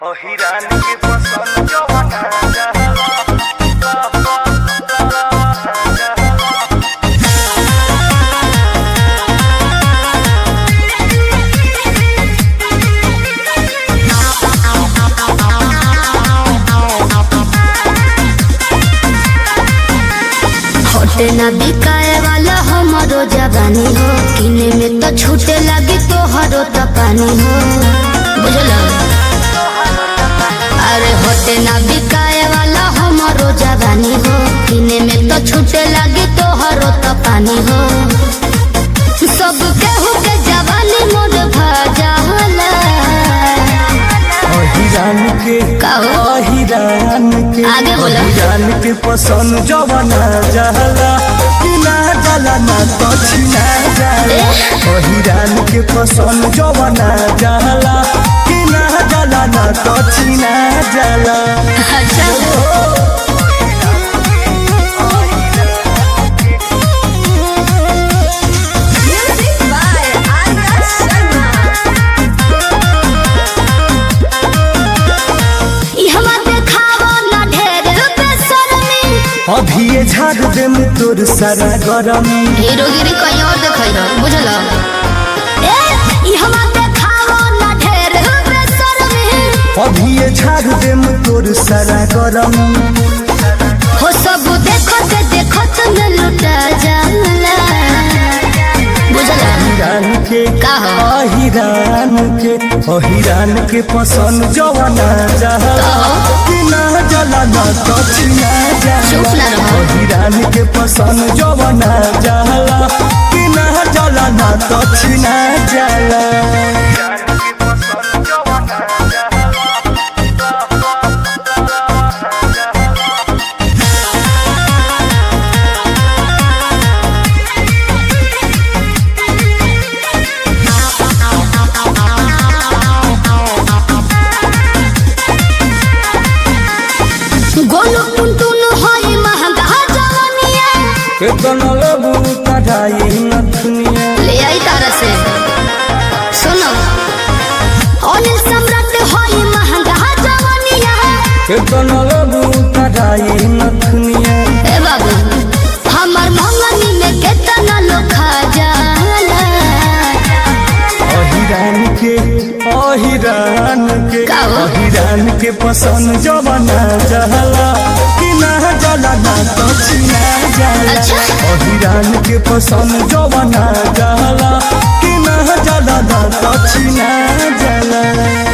अहिरान के पसंद जवाना जहवा होटे ना बिकाए वाला हमारो जवानी हो किने में तो छूटे लगी तो हरो तो पानी हो बुझल अरे होटे ना बिकाए वाला हमारो जवानी हो किने में तो छूटे लगी तो हरो तो पानी हो सब केहू के जवानी मोर भजाला अहिरान के का हो? अहिरान के आगे बोलो। अहिरान के पसंद जवाना जहला कि ना जला ना तो छिना जाला अहिरान के पसंद जवाना जहला कि ना जला ना तो छिना जाला अच्छा ई हवा देखावो ना ढेर बेशर्मी अभी ये झाड़ दे तोर सारा गरमी हीरोगिरी कहीं और देखई रहो बुझल ए ई हवा देखावो ना ढेर बेशर्मी अभी ये झाड़ दे तोर सारा गरमी हो सब देखत देखत न लुटा जाला बुझल हिरान के का हो? अहिरान के अहिरान के पसंद जवाना जहला कि ना जला ना तो छिना चुप जाला ना रहो। अहिरान के पसंद जवाना जहला कि ना जला ना तो छिना जाला गोलू टुनटुन होई महंगा जवानिया केतन लेबू कढ़ाई नथुनिया ले आई तारा से सुनो अनिल सम्राट होई महंगा जवानिया केतन लेबू कढ़ाई नथुनिया ए बाबू हमर मंगनी में केतना लोग खा जाला अहिरान के अहिरान के का हो? अहिरान के पसंद जवाना जहला कि ना जला ना तो छिना जाला अच्छा। अहिरान के पसंद जवाना जहला कि ना जला ना तो छिना जाला